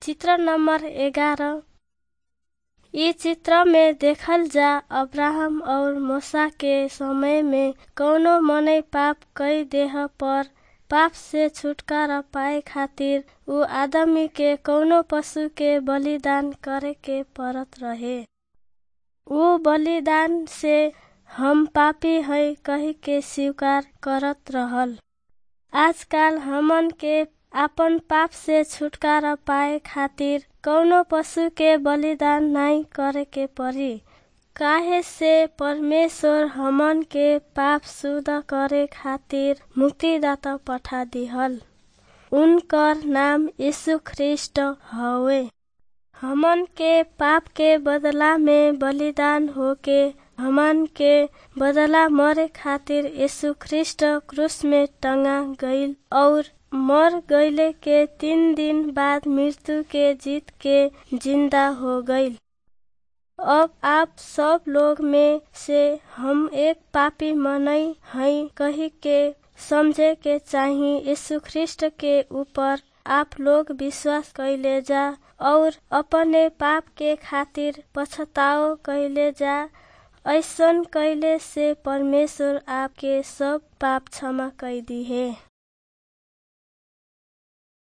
चित्र नंबर ग्यारह इ चित्र में देखल जा अब्राहम और मूसा के समय में कौनो मने पाप कई देह पर पाप से छुटकारा पाए खातिर उ आदमी के कौनो पशु के बलिदान करे के पड़त रहे उ बलिदान से हम पापी है कही के स्वीकार करत रहल आजकाल हमन के आपन पाप से छुटकारा पाए खातिर कौनो पशु के बलिदान नाई करे के पड़ी काहे से परमेश्वर हमन के पाप शुद्ध करे खातिर मुक्तिदाता पठा दिहल उनकर नाम यीशु ख्रिस्ट हवे हमन के पाप के बदला में बलिदान होके हमन के बदला मरे खातिर यीशु ख्रिस्ट क्रूस में टंगा गईल और मर गईले के तीन दिन बाद मृत्यु के जीत के जिंदा हो गईल अब आप सब लोग में से हम एक पापी मनई हई कही के समझे के चाही यीशु ख्रिस्ट के ऊपर आप लोग विश्वास कैले जा और अपने पाप के खातिर पछताओ कैले जा ऐसन कैले से परमेश्वर आपके सब पाप क्षमा कर दी है